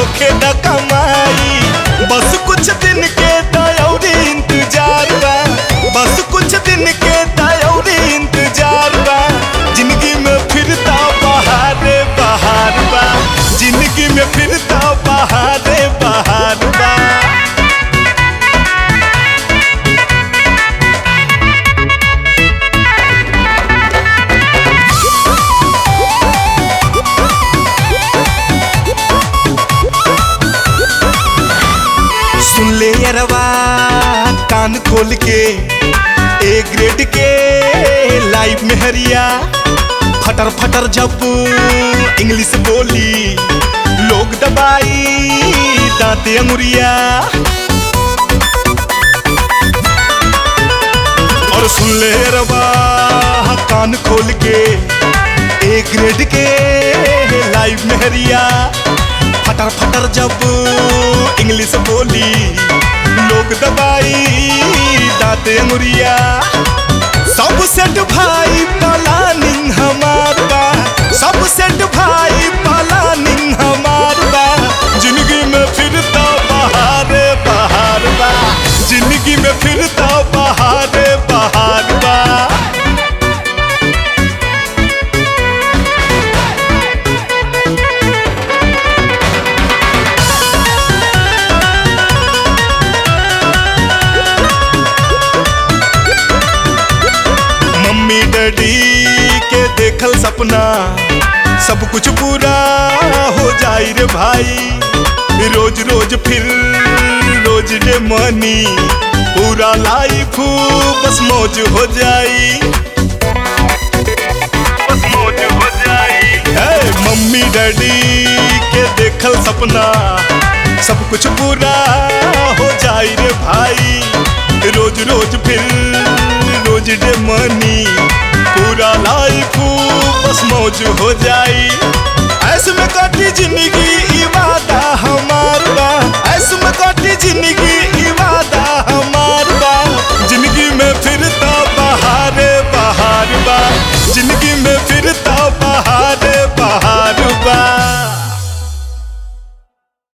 होखे न कमाई बस कुछ दिन के दयौरी इंतजार बा बस कुछ दिन के दयौरी इंतजार बा जिंदगी में फिरता बहारे बहार बा जिंदगी में फिरता बहारे बहार बा सुन ले अरवा कान खोल के ए ग्रेड के लाइव में हरिया फटर फटर जब इंग्लिश बोली लोग दबाई दांते अंगुरिया और सुन ले रवा कान खोल के ए ग्रेड के लाइव में हरिया फटर फटर जब इंग्लिश बोली लोग दबाई दांते अंगुरिया सब सेट भाई प्लानिंग हमार बा सब सेट भाई प्लानिंग हमार बा जिंदगी में फिरता बहारे बहार बा जिंदगी में फिरता बहारे बहार बा मम्मी डैडी के देखल सपना सब कुछ पूरा हो जाई रे भाई रोज रोज फिर रोज डे मनी पूरा लाइफ बस मौज हो जाई बस मौज हो जाई है मम्मी डैडी के देखल सपना सब कुछ पूरा हो जाई रे भाई रोज रोज फिर रोज डे मनी पूरा लाइफ बस मौज हो जाई ऐसे में कटी जिंदगी ई वादा हमार बा ऐसे में कटी जिंदगी ई वादा हमार बा जिंदगी में फिरता बहारे बहार बा जिंदगी